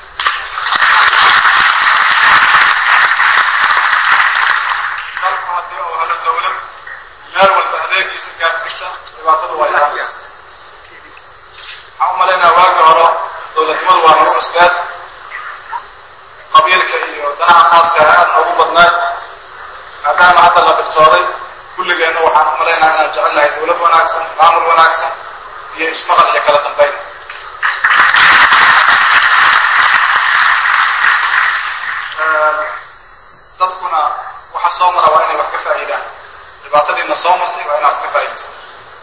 S1: dalku haddii uu helo dawlad meel walba adeegiisa gaarsiisa dhibaatadu waa yaraan waxaan u malaynaa waagi hore dowladnimadu waa nagu cusbeed qabiilka iyo danaha khaaska aad noogu badnayd maadaama hadda la dhibtooday kulligeenna waxaan u malaynaa inaan jecel lahay dawlad wanaagsan maamul wanaagsan iyo ismaqal iyo kala dambayn dadkuna waxa soo mara waa inay wax ka faa'iidaan dhibaatadiina soo martay waa inaad wax ka faa'iidaysan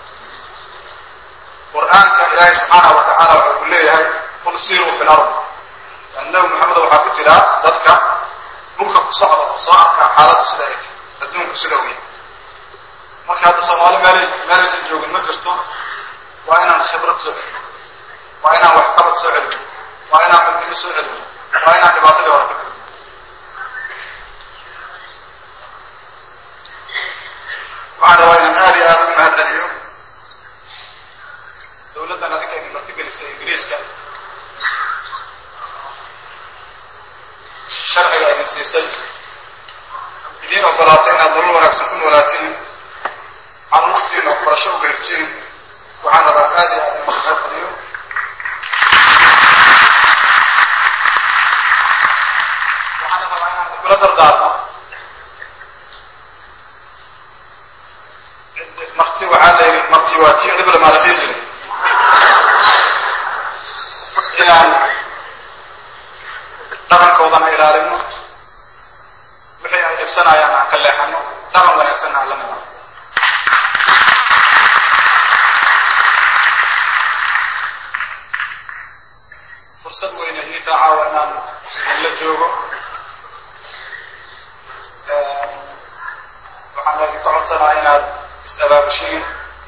S1: qur-aanka ilaahay subxaanahu wa tacaala waxa uu leeyahay qul siiruu fi lard yani nabi maxamed waxaa ku jira dadka dhulka ku socda oo soo arka xaaladdu sida ay tahay adduunku sida uu yahay marka hadda soomaali meel meelaysan joogin ma jirto waa inaan khibrad soo celin waa inaan waxqabad soo celin waa inaan midnimo soo celin waa inaan dhibaatadii hore ka gudbo waxaan rabaa inaan aad iyo aada ugu mahadceliyo dawladdan adinka idin martigelisay ingiriiska sharciga idin siisay idiin ogolaatay inaad nolol wanaagsan ku noolaatiin caruurtiina waxbarasho u gaartiin waxaan rabaa aad iyo aad in mahadceliyo waxaan rabaa inaan kula dardaarmo marti waxaa la yidhi marti waa tii dhibla maa la dhihi jiray inaan dhaqankoodana ilaalino wixii ay dhibsanayaan aan ka leexano dhaqan wanaagsanna aan la nimaado fursad weyne ii taacawa inaan idinla joogo waxaan idinka codsanaa inaad is-abaabushiin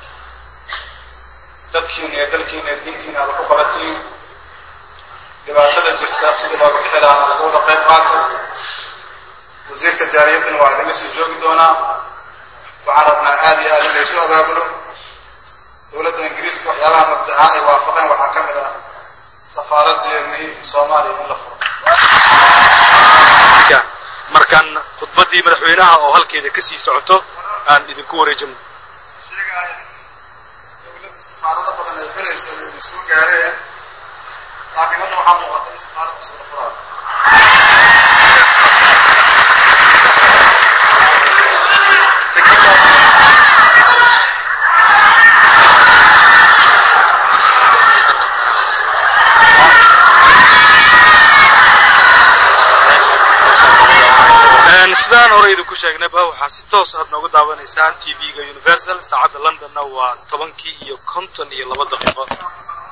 S1: dadkiina iyo dalkiina iyo diintiina aada ku qabatiin dhibaatada jirta sidii looga bixi lahaana laga wada qayb qaato wasiirka jaariyaddana waa idinla sii joogi doonaa waxaan rabnaa aad iyo aad in laysu abaabulo dowladda ingiriiska waxyaabaha mabda ahaan ay waafaqeen waxaa ka mid ah safaaradeennii soomaaliya in la furo
S2: markaan khudbaddii madaxweynaha oo halkeeda kasii socoto aan idinku wareejino
S1: sheegaya dowladda safaarado badan ay beraysa ay idin soo gaareen laakiin hadda waxaa muuqata in safaarad cusub la furaayo fikradaas
S2: sidaan hore idinku sheegnayba waxaa si toos aad nooga daawanaysaan t v-ga universal saacadda londonna waa tobankii iyo konton iyo laba daqiiqo
S1: oo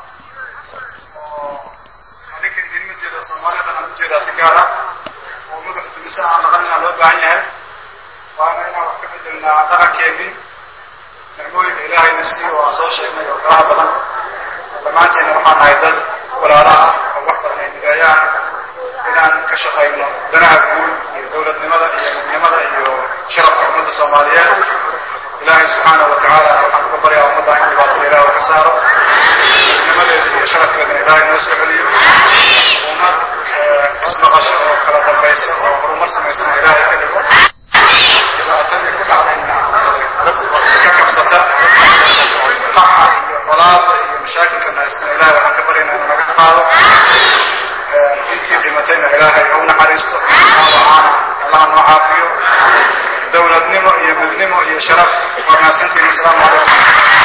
S1: adinka idinma jeeda soomaaliyadana aan ujeedaa si gaara oo madax dumise aan dhaqanina loo baahan yahay waana inaan wax ka bedelnaa dhaqankeennii nicmooyinka ilaahayna sii oo aan soo sheegnay oo faraha badan dhammaanteena waxaan nahay dad walaala ah oo wax badan ay mideeyaan inaan ka shaqayno danaha guud iyo dowladnimada iyo midnimada iyo sharafka ummadda soomaaliyeed ilaahay subxaanahu watacaalana waxaan uga baryaa ummadda in dhibaatada ilaah ka saaro midnimadeeda iyo sharafkeedana ilaahay noo soo celiyo ummad ismaqasho oo kala dambaysa oo horumar samaysana ilaahay ka dhigo dhibaatadii ku dhacdayna ka kabsata qaxa iyo colaada iyo mashaakilkana haystana ilaahay waxaan ka baryaynaa inuu naga qaado intii dhimatayna ilaahay ha u naxariisto dhaawacaana allaha noo caafiyo dowladnimo iyo midnimo iyo sharaf waa mahadsantihin asalaamu calaykum